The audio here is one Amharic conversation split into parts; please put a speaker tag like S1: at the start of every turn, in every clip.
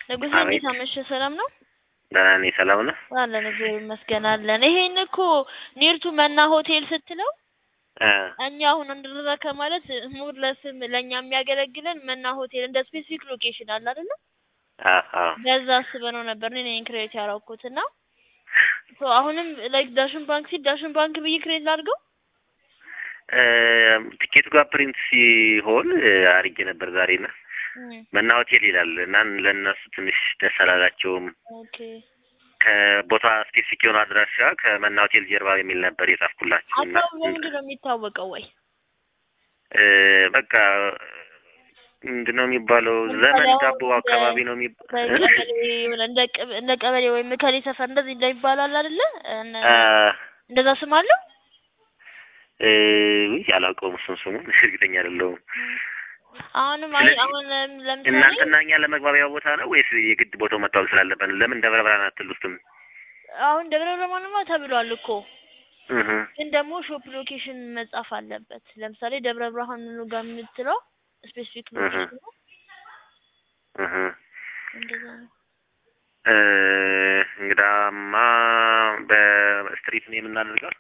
S1: ንጉሴ
S2: አቤት።
S1: እንዴት አመሸህ? ሰላም ነው
S2: ደህና ነኝ። ሰላም ነው?
S1: አለን እግዚአብሔር ይመስገን አለን። ይሄን እኮ ኒርቱ መና ሆቴል ስትለው
S2: እ
S1: እኛ አሁን እንደዛ ከማለት ሙር ለስም ለእኛ የሚያገለግለን መና ሆቴል እንደ ስፔሲፊክ ሎኬሽን አለ አይደለ?
S2: አ አ
S1: በዛ አስበነው ነበር እኔ ነኝ ክሬት ያደረኩት እና ሶ አሁንም ላይክ ዳሽን ባንክ ሲል ዳሽን ባንክ ብዬ ክሬት ላድርገው
S2: እ ትኬቱ ጋር ፕሪንት ሲሆን እ አርጌ ነበር ዛሬ እና
S1: እም፣
S2: መና ሆቴል ይላል እና ለእነሱ ትንሽ ደስ አላላቸውም።
S1: ኦኬ
S2: ከቦታ ስፔሲፊክ የሆነ አድራሻ ከመና ሆቴል ጀርባ የሚል ነበር የጻፍኩላቸው እና
S1: አካባቢ በምንድን ነው የሚታወቀው ወይ
S2: እ በቃ ምንድን ነው የሚባለው
S1: ለምሳሌ
S2: ዘመን
S1: አሁን
S2: ዳቦ
S1: እንደ-
S2: አካባቢ ነው የሚባለው
S1: በቀበሌ የሆነ እንደ ቅብ- እንደ ቀበሌ ወይም መከሌ ሰፈር እንደዚህ እንደሚባላል አይደለ? እነ- እንደዛ ስም አለው።
S2: ውይ አላውቀውም እሱን ስሙን እርግጠኛ አይደለሁም።
S1: አሁንም አይ
S2: ስለዚህ
S1: አሁን ለምሳሌ
S2: እናንተና እኛ ለመግባቢያ ቦታ ነው ወይስ የግድ ቦታው መታወቅ ስላለበት ነው? ለምን ደብረ ብርሃን አትሉትም?
S1: አሁን ደብረ ብርሃንማ ተብሏል እኮ
S2: እህ
S1: ግን ደግሞ ሾፕ ሎኬሽን መጻፍ አለበት። ለምሳሌ ደብረ ብርሃን ጋር የምትለው ስፔሲፊክ
S2: እህ
S1: ሎኬሽን ነው።
S2: እህ
S1: እንደዛ ነው።
S2: እ እንግዳማ በስትሪት ነው የምናደርገው።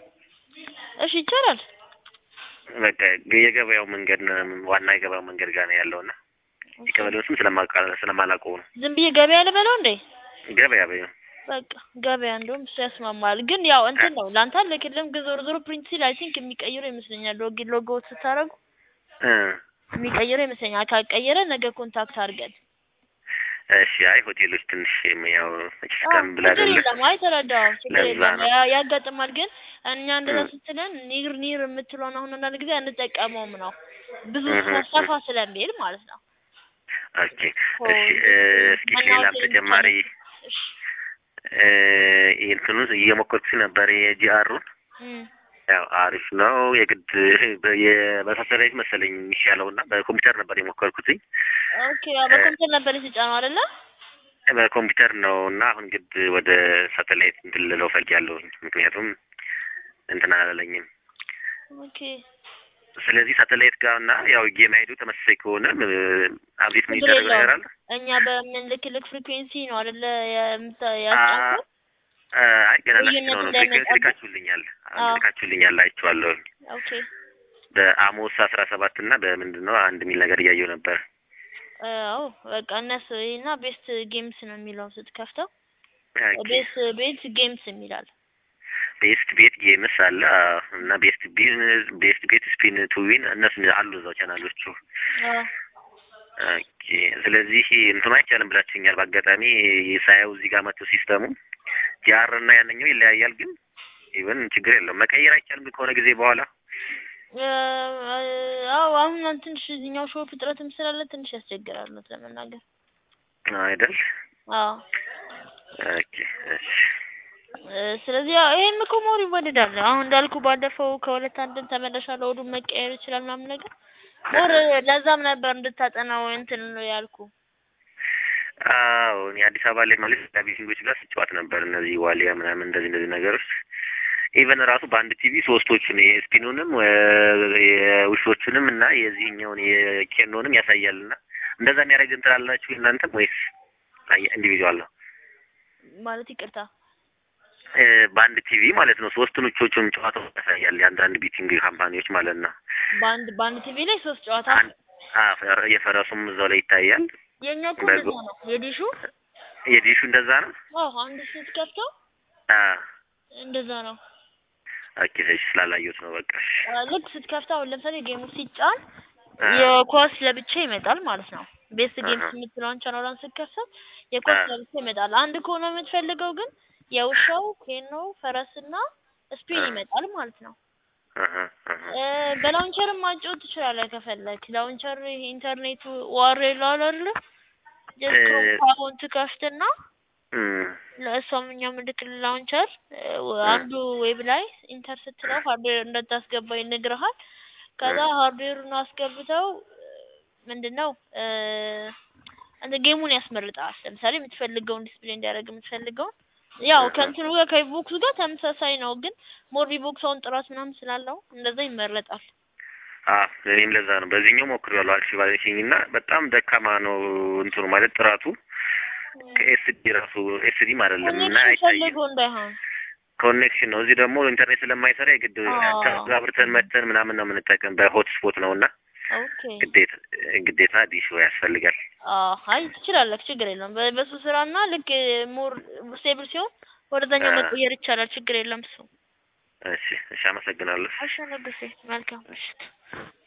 S1: እሺ ይቻላል።
S2: በቃ የገበያው መንገድ ነው ዋና የገበያው መንገድ ጋር ነው ያለውና የቀበሌውን ስም ስለማውቃ ስለማላውቀው ነው።
S1: ዝም ብዬ ገበያ ልበለው እንዴ?
S2: ገበያ በይው።
S1: በቃ ገበያ እንደውም እሱ ያስማማል። ግን ያው እንትን ነው ለአንተ አልልክልም። ግን ዞሮ ዞሮ ፕሪንት ሲል አይ ቲንክ የሚቀይረው ይመስለኛል። ሎግ ሎጎ ስታደርጉ
S2: እ
S1: የሚቀይረው ይመስለኛል። ካልቀየረ ነገ ኮንታክት አድርገን
S2: እሺ። አይ ሆቴሎች ትንሽ ያው መችስ
S1: አዎ፣
S2: ቀን ብላ
S1: ችግር
S2: አይደለ
S1: የለም። አይ ተረዳው፣ ችግር
S2: ለዛ
S1: የለም።
S2: ነው።
S1: ያ- ያጋጥማል። ግን እኛ እንደዛ
S2: እም።
S1: ስትለን ኒር ኒር የምትለውን አሁን አንዳንድ ጊዜ አንጠቀመውም ነው ብዙ
S2: እህ እህ
S1: ሰፋ ስለሚል ማለት ነው።
S2: ኦኬ እሺ። እ እስኪ ሌላም
S1: መናወቴ
S2: ተጨማሪ
S1: እሺ
S2: እ እንትኑን እየሞከርኩት ነበር የጂአሩን
S1: እም፣
S2: ያው አሪፍ ነው። የግድ የመሳሰሪያዊት መሰለኝ የሚሻለው እና በኮምፒውተር ነበር የሞከርኩትኝ
S1: ኦኬ ያው በኮምፒውተር ነበር የተጫነው አይደለ?
S2: በኮምፒውተር ነው እና አሁን ግድ ወደ ሳተላይት እንትን ልለው ፈልጊያለሁኝ ምክንያቱም እንትን አላለኝም።
S1: ኦኬ
S2: ስለዚህ ሳተላይት ጋር እና ያው ጌም አይዱ ተመሳሳይ ከሆነ አብዴት ምን
S1: ችግር
S2: ይደረግ ነገር
S1: የለውም።
S2: አለ?
S1: እኛ በምንልክልክ ፍሪኩዌንሲ ነው አይደለ የምታ-
S2: አ-
S1: ያስጫንከው?
S2: አ- አይ ገና ላስጭ
S1: ልዩነቱ
S2: ነው ነው ፍሪኩዌንሲ
S1: እንዳይመጣብህ?
S2: ልካችሁልኛል
S1: አዎ።
S2: ልካችሁልኛል አይቼዋለሁኝ።
S1: ኦኬ
S2: በአሞስ አስራ ሰባት እና በምንድን ነው አንድ የሚል ነገር እያየሁ ነበር።
S1: አዎ በቃ እነሱ እና ቤስት ጌምስ ነው የሚለው ስትከፍተው
S2: ኦኬ።
S1: ቤስት ቤት ጌምስ የሚላል
S2: ቤስት ቤት ጌምስ አለ አዎ። እና ቤስት ቢዝነስ ቤስት ቤት ስፒን ቱ ዊን እነሱ አሉ እዛው ቻናሎቹ።
S1: አዎ
S2: ኦኬ። ስለዚህ እንትኑ አይቻልም ብላችሁኛል። በአጋጣሚ ሳየው እዚህ ጋር መጥቶ ሲስተሙ ጂአር እና ያንኛው ይለያያል፣ ግን ኢቨን ችግር የለውም መቀየር አይቻልም ግን ከሆነ ጊዜ በኋላ
S1: አዎ አሁን ትንሽ እዚህኛው ሾፕ እጥረትም ስላለ ትንሽ ያስቸግራል እውነት ለመናገር
S2: አይደል?
S1: አዎ
S2: ኦኬ እሺ።
S1: እ፣ ስለዚህ ያው ይሄም እኮ ሞር ይወደዳል። አሁን እንዳልኩ ባለፈው ከሁለት አንድም ተመለሻለሁ እሑድም መቀየር ይችላል ምናምን ነገር ሞር ለዛም ነበር እንድታጠናው እንትን ነው ያልኩ።
S2: አዎ እኔ አዲስ አበባ ላይ ማለት ከቤቲንጎች ጋር ስጫወት ነበር። እነዚህ ዋሊያ ምናምን እንደዚህ እንደዚህ ነገሮች ኢቨን ራሱ በአንድ ቲቪ ሶስቶቹን የስፒኑንም የውሾቹንም እና የዚህኛውን የኬኖንም ያሳያል። እና እንደዛ የሚያደርግ እንትን አላችሁ እናንተም ወይስ ኢንዲቪዥዋል ነው?
S1: ማለት ይቅርታ
S2: እ፣ በአንድ ቲቪ ማለት ነው ሶስቱን ውቾቹን ጨዋታው ያሳያል። የአንዳንድ ቤቲንግ ካምፓኒዎች ማለት ነው።
S1: በአንድ በአንድ ቲቪ ላይ ሶስት ጨዋታ
S2: አንድ አ፣ ፈረ- የፈረሱም እዛው ላይ ይታያል።
S1: የኛ እኮ
S2: በጎ
S1: እንደዛ ነው የዲሹ።
S2: የዲሹ እንደዛ ነው።
S1: አዎ አንድ ስትከፍተው
S2: አ
S1: እንደዛ ነው።
S2: ኦኬ እሺ፣ ስላላየሁት ነው በቃ እሺ።
S1: አ፣ ልክ ስትከፍተው አሁን ለምሳሌ ጌሙ ሲጫን
S2: አ
S1: የኳስ ለብቻ ይመጣል ማለት ነው። ቤስት ጌምስ
S2: አሀ
S1: የምትለውን ቻናሏን ስትከፍተው የኳስ
S2: አ
S1: ለብቻ ይመጣል። አንድ ከሆነ የምትፈልገው ግን የውሻው ኬኖ ፈረስና ስፒን
S2: አ
S1: ይመጣል ማለት ነው።
S2: አሀ አሀ
S1: እ፣ በላውንቸርም ማጫወት ትችላለህ ከፈለክ። ላውንቸር ይሄ ኢንተርኔቱ ዋር ይላል አይደለ? ጀስት
S2: እ
S1: ክሮም ትከፍትና
S2: እም
S1: ለእሷም እኛም ልክ ላውንቸር
S2: እ
S1: አንዱ ዌብ ላይ ኢንተር ስትለው ሃርድዌር እንደታስገባ ይነግርሃል። ከዛ
S2: እ
S1: ሃርድዌሩን አስገብተው ምንድነው እ እንደ ጌሙን ያስመርጣል። ለምሳሌ የምትፈልገውን ዲስፕሌይ እንዲያደርግ የምትፈልገውን ያው
S2: እህ
S1: ከእንትኑ ጋር ከቪቦክሱ ጋር ተመሳሳይ ነው፣ ግን ሞር ቪቦክስ አሁን ጥራት ምናምን ስላለው እንደዛ ይመረጣል።
S2: አ እኔም ለዛ ነው በዚህኛው ሞክሬዋለሁ። አክቲቭ አለችኝ እና በጣም ደካማ ነው እንትኑ ማለት ጥራቱ ከኤስዲ ራሱ ኤስዲም አይደለም እና
S1: ኮኔክሽን
S2: አይታይም።
S1: ፈልጎ እንዳይሆን
S2: ኮኔክሽን ነው። እዚህ ደግሞ ኢንተርኔት ስለማይሰራ የግድ
S1: አዎ።
S2: አብርተን መተን ምናምን ነው የምንጠቀም በሆት ስፖት ነው እና
S1: ኦኬ
S2: ግዴታ ግዴታ ዲሽ ያስፈልጋል።
S1: አዎ አይ ትችላለህ፣ ችግር የለም። በ- በሱ ስራና ልክ ሞር ስቴብል ሲሆን ወደዛኛው
S2: አ-
S1: መቀየር ይቻላል። ችግር የለም እሱ።
S2: እሺ እሺ፣ አመሰግናለሁ።
S1: አሸነግሴ መልካም ምሽት።